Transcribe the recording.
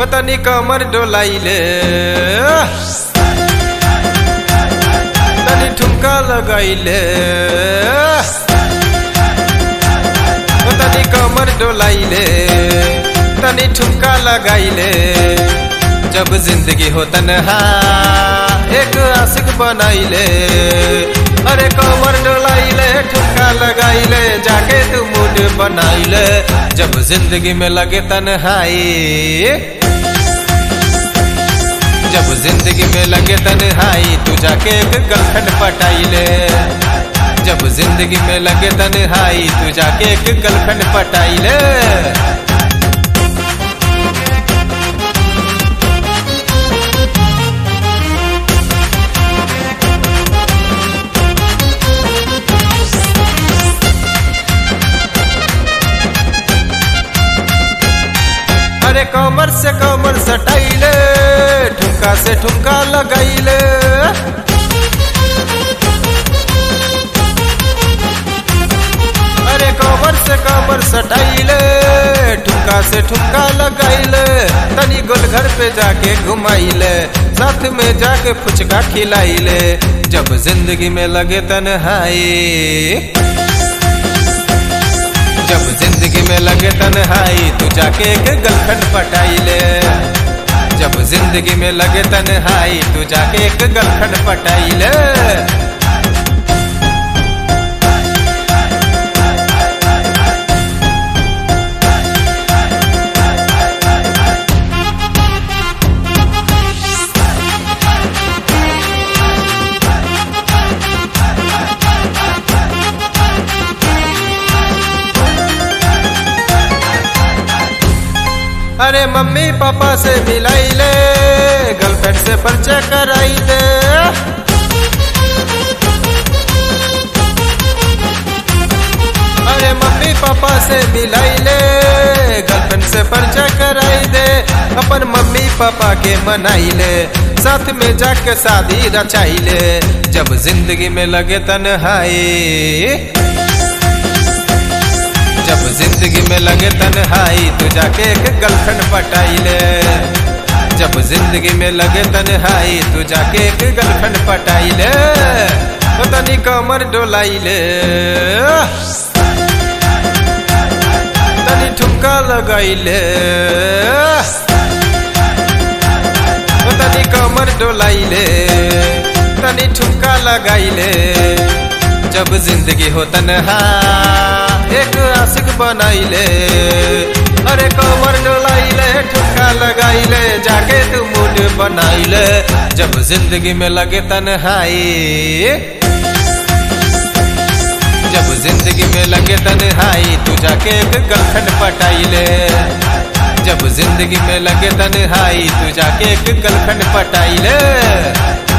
तनी कमर डोलाइले तनी ठुमका लगाइले तनी कमर डोलाइले तनी ठुमका लगाइले जब जिंदगी हो तनहा एक आशिक बनाइले अरे कमर डोलाइले ठुमका लगाइले जाके तू मूड बनाइले जब जिंदगी में लगे तन्हाई जब जिंदगी में लगे तन्हाई तू जाके एक गर्लफ्रेंड पटाइले जब जिंदगी में लगे तन्हाई तू जाके एक गर्लफ्रेंड पटाइले अरे कमर से कमर सटाइले ठुमका से ठुमका लगाइले अरे कमर से कमर सटाइले ठुमका से ठुमका लगाइले तनी गोल घर पे जाके घुमाइले साथ में जाके फुचका खिलाइले जब जिंदगी में लगे तन्हाई जब जिंदगी में लगे तन्हाई तू जाके एक गर्लफ्रेंड पटाइले जब जिंदगी में लगे तन्हाई तू जाके एक गर्लफ्रेंड पटाइले अरे मम्मी पापा से मिलाई ले गर्लफ्रेंड से परिचय कराई दे अरे मम्मी पापा से मिलाई ले गर्लफ्रेंड से परिचय कराई दे अपन मम्मी पापा के मनाई ले साथ में जाके शादी रचाई ले जब जिंदगी में लगे तन्हाई जब जिंदगी में लगे तन्हाई तू जाके एक गर्लफ्रेंड पटाइले जब जिंदगी में लगे तन्हाई तू जाके एक गर्लफ्रेंड पटाइले तो तनी कमर डोलाइले तनी ठुमका लगाइले तो तनी कमर डोलाइले तनी ठुमका लगाइले जब जिंदगी हो तन्हा एक आशिक बनाइले अरे कमर डोलाइले ठुमका लगाइले जाके तू मूड बनाइले जब जिंदगी में लगे तन्हाई जब जिंदगी में लगे तन्हाई तू जाके एक गर्लफ्रेंड पटाइले जब जिंदगी में लगे तन्हाई तू जाके एक गर्लफ्रेंड पटाइले